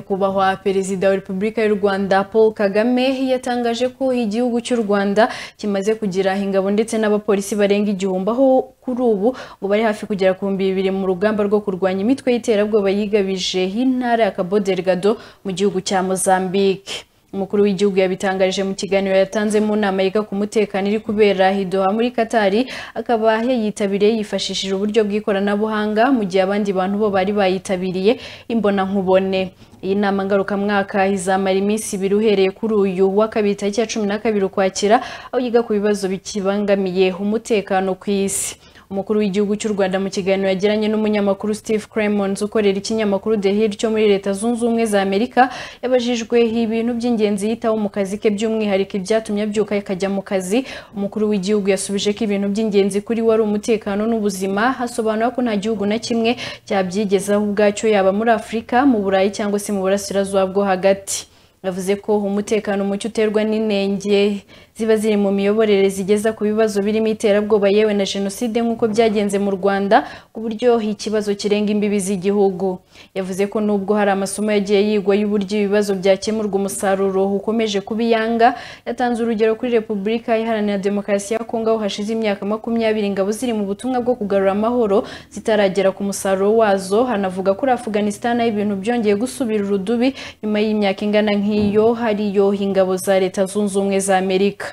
nyakubahwa perezida wa repubulika y'u rwanda paul kagame yatangaje ko igihugu cy'u rwanda kimaze kugira ingabo ndetse n'abapolisi barenga igihumbi aho kuri ubu ngo bari hafi kugera ku bihumbi bibiri mu rugamba rwo kurwanya imitwe y'iterabwoba yigabije intara ya cabo delgado mu gihugu cya mozambique umukuru w'igihugu yabitangarije mu kiganiro yatanze mu nama yiga ku mutekano iri kubera idoha muri katari akaba yayitabiriye yifashishije uburyo bw'ikoranabuhanga mu gihe abandi bantu bo bari bayitabiriye imbonankubone iyi nama ngarukamwaka izamara iminsi ibiri uhereye kuri uyu wa kabiri tariki ya cumi na kabiri ukwakira aho yiga ku bibazo bikibangamiye umutekano ku isi umukuru w'igihugu cy'u rwanda mu kiganiro yagiranye n'umunyamakuru steve cremons ukorera ikinyamakuru the hill cyo muri leta zunze ubumwe za amerika yabajijwe ibintu by'ingenzi yitaho mu kazi ke by'umwihariko ibyatumye abyuka akajya mu kazi umukuru w'igihugu yasubije ko ibintu by'ingenzi kuri we ari umutekano n'ubuzima asobanura ko nta gihugu na kimwe cyabyigezaho ubwacyo yaba muri afurika mu burayi cyangwa se mu burasirazuba bwo hagati yavuze ko umutekano muke uterwa n'inenge ziba ziri mu miyoborere zigeza ku bibazo birimo iterabwoba yewe na jenoside nk'uko byagenze mu rwanda ku buryo ikibazo kirenga imbibi z'igihugu yavuze ko nubwo hari amasomo yagiye yigwa y'uburyo ibibazo byakemurwa umusaruro ukomeje kuba iyanga yatanze urugero kuri repubulika iharanira demokarasi ya kongo aho hashize imyaka makumyabiri ingabo ziri mu butumwa bwo kugarura amahoro zitaragera ku musaruro wazo hanavuga kuri afuganisitani aho ibintu byongeye gusubira urudubi nyuma y'imyaka ingana nk'iyo hariyo ingabo za leta zunze ubumwe za amerika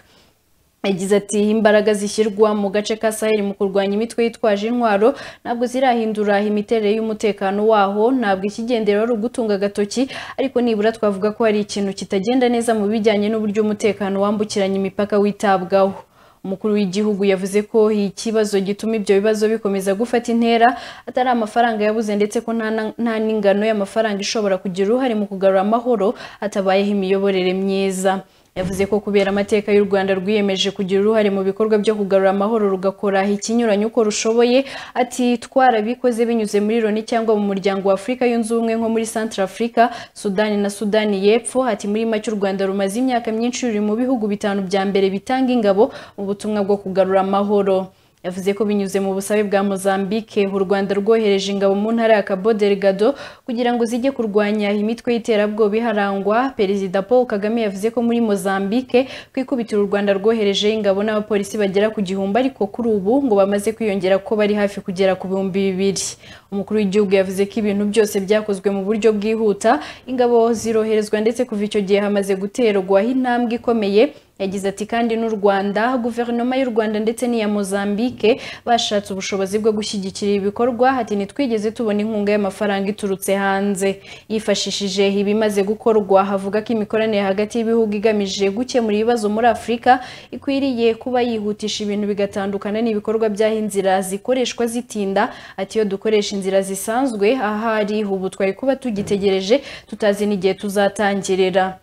yagize ati imbaraga zishyirwa mu gace ka saheli mu kurwanya imitwe yitwaje intwaro ntabwo zirahindura imiterere y'umutekano waho ntabwo ikigendera ari ugutunga agatoki ariko nibura twavuga ko hari ikintu kitagenda neza mu bijyanye n'uburyo umutekano wambukiranya imipaka witabwaho umukuru w'igihugu yavuze ko ikibazo gituma ibyo bibazo bikomeza gufata intera atari amafaranga yabuze ndetse ko nta n'ingano y'amafaranga ishobora kugira uruhare mu kugarura amahoro hatabayeho imiyoborere myiza yavuze ko kubera amateka y'u Rwanda rwiyemeje kugira uruhare mu bikorwa byo kugarura amahoro rugakora ikinyuranye uko rushoboye ati twarabikoze binyuze muri Loni cyangwa mu muryango wa Afurika yunze ubumwe nko muri Central Africa, Sudani na Sudani y'Epfo ati muri make u Rwanda rumaze imyaka myinshi ruri mu bihugu bitanu bya mbere bitanga ingabo mu butumwa bwo kugarura amahoro yavuze ko binyuze mu busabe bwa Mozambique u Rwanda rwohereje ingabo mu ntara ya Cabo Delgado kugira ngo zijye kurwanya imitwe y'iterabwoba iharangwa perezida Paul Kagame yavuze ko muri Mozambique ku ikubitiro u Rwanda rwohereje ingabo n'abapolisi bagera ku gihumbi ariko kuri ubu ngo bamaze kwiyongera ko bari hafi kugera ku bihumbi bibiri umukuru w'igihugu yavuze ko ibintu byose byakozwe mu buryo bwihuta ingabo ziroherezwa ndetse kuva icyo gihe hamaze guterwaho intambwe ikomeye yagize ati kandi n'u Rwanda guverinoma y'u Rwanda ndetse n'iya Mozambique bashatse ubushobozi bwo gushyigikira ibikorwa ati ntitwigeze tubona inkunga y'amafaranga iturutse hanze yifashishije ibimaze gukorwa havuga ko imikoranire hagati y'ibihugu igamije gukemura ibibazo muri Afurika ikwiriye kuba yihutisha ibintu bigatandukana n'ibikorwa by'aho inzira zikoreshwa zitinda ati iyo dukoresha inzira zisanzwe ahari ubu twari kuba tugitegereje tutazi n'igihe tuzatangirira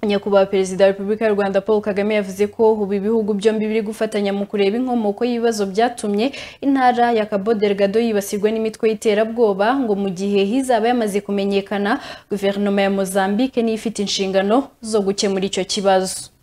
nyakubahwa perezida wa repubulika y'u rwanda paul kagame yavuze ko ubu ibihugu byombi biri gufatanya mu kureba inkomoko y'ibibazo byatumye intara ya cabo delgado yibasirwa n'imitwe y'iterabwoba ngo mu gihe izaba yamaze kumenyekana guverinoma ya mozambique niyo ifite inshingano zo gukemura icyo kibazo